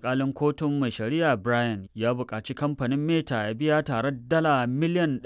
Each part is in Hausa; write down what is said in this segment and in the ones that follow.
alkalin kotun mai shari'a brian ya buƙaci kamfanin meta ya biya tare dala miliyan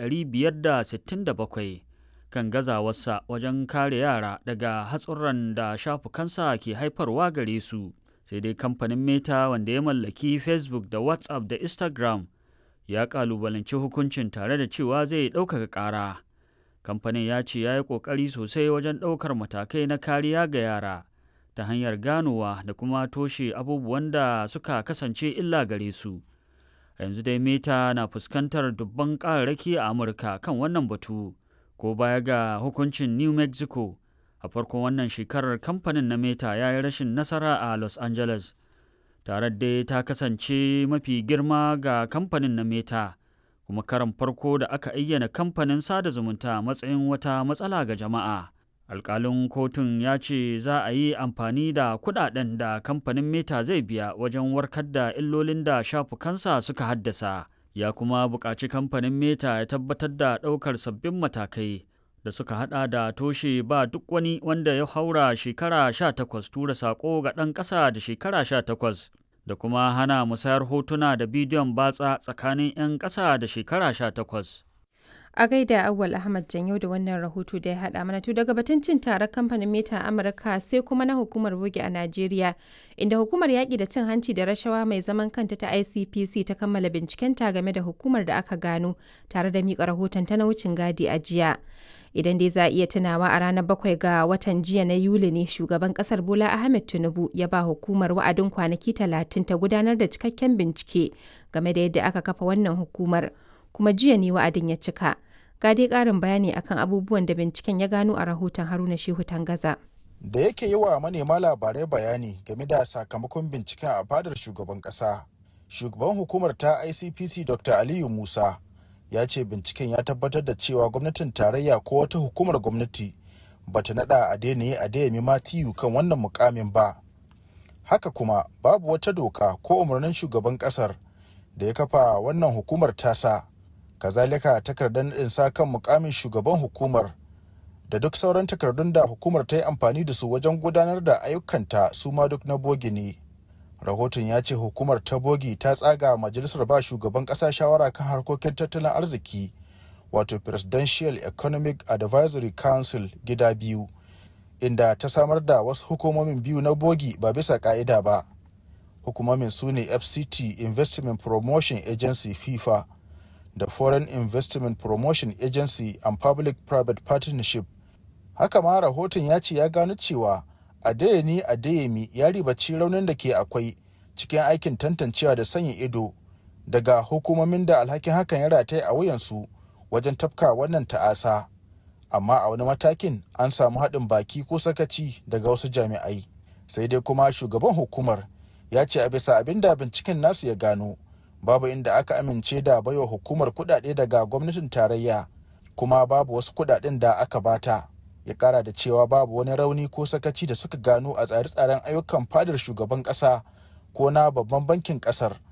567 kan gazawarsa wajen kare yara daga hatsurran da shafukansa ke haifarwa gare su sai dai kamfanin meta wanda ya mallaki facebook da whatsapp da instagram ya kalubalanci hukuncin tare da cewa zai ɗaukaka ƙara kamfanin ya ce ya yi ƙoƙari sosai wajen ɗaukar matakai na kariya ga yara ta hanyar ganowa da kuma toshe abubuwan da suka kasance illa gare su yanzu dai meta na fuskantar dubban ƙararraki a amurka kan wannan batu ko baya ga hukuncin new mexico a farkon wannan shekarar kamfanin na meta ya yi rashin nasara a los angeles tare dai ta kasance mafi girma ga kamfanin na meta kuma karan farko da aka ayyana kamfanin sada zumunta matsayin wata matsala ga jama'a alkalin kotun ya ce za a yi amfani da kudaden da kamfanin meta zai biya wajen warkar da illolin da shafukansa suka haddasa ya kuma buƙaci kamfanin meta ya tabbatar da ɗaukar sabbin matakai da suka hada da toshe ba duk wani wanda ya haura shekara 18 tura saƙo ga ɗan ƙasa da shekara 18 da kuma hana musayar hotuna da bidiyon batsa tsakanin 'yan ƙasa da shekara 18. A gaida Awwal Ahmad Janyo da wannan rahoto da ya haɗa mana to daga batun cin taron kamfanin Meta a Amurka sai kuma na hukumar boge a Najeriya inda hukumar yaƙi da cin hanci da rashawa mai zaman kanta ta ICPC ta kammala bincikenta game da hukumar da aka gano tare da miƙa rahoton ta na wucin gadi a jiya. Idan dai za a iya tunawa a ranar bakwai ga watan jiya na Yuli ne shugaban kasar Bola Ahmed Tinubu ya ba hukumar wa'adin kwanaki talatin ta gudanar da cikakken bincike game da yadda aka kafa wannan hukumar. kuma jiya ne wa'adin ya cika. Ga dai ƙarin bayani akan abubuwan da binciken ya gano a rahoton Haruna Shehu Tangaza. Da yake yi wa manema labarai bayani game da sakamakon binciken a fadar shugaban ƙasa. Shugaban hukumar ta ICPC Dr. Aliyu Musa ya ce binciken ya tabbatar da cewa gwamnatin tarayya ko wata hukumar gwamnati bata nada a daina a dayami Matiyu kan wannan mukamin ba. Haka kuma babu wata doka ko umarnin shugaban ƙasar da ya kafa wannan hukumar tasa. kazalika takardar naɗin sa kan mukamin shugaban hukumar da duk sauran takardun da hukumar ta yi amfani da su wajen gudanar da ayyukanta su ma duk na bogi ne rahoton ya ce hukumar ta bogi ta tsaga majalisar ba shugaban ƙasa shawara kan harkokin tattalin arziki wato presidential economic advisory council gida biyu inda ta samar da wasu hukumomin biyu na bogi ba bisa ka'ida ba hukumomin su ne fct investment promotion agency fifa da Foreign Investment Promotion Agency and Public-Private Partnership. Haka ma rahoton ya ce ya gano cewa Adeyemi Adeyemi ya ribaci raunin da ke akwai cikin aikin tantancewa da sanya ido daga hukumomin da alhakin hakan ya rataye a wuyansu wajen tafka wannan ta'asa. Amma a wani matakin an samu haɗin baki ko sakaci daga wasu jami'ai. Sai dai kuma shugaban hukumar ya ce a bisa abin da binciken nasu ya gano. babu inda aka amince da baiwa hukumar kudade daga gwamnatin tarayya kuma babu wasu kudaden da aka bata ya kara da cewa babu wani rauni ko sakaci da suka gano a tsare-tsaren ayyukan fadar shugaban kasa ko na babban bankin kasar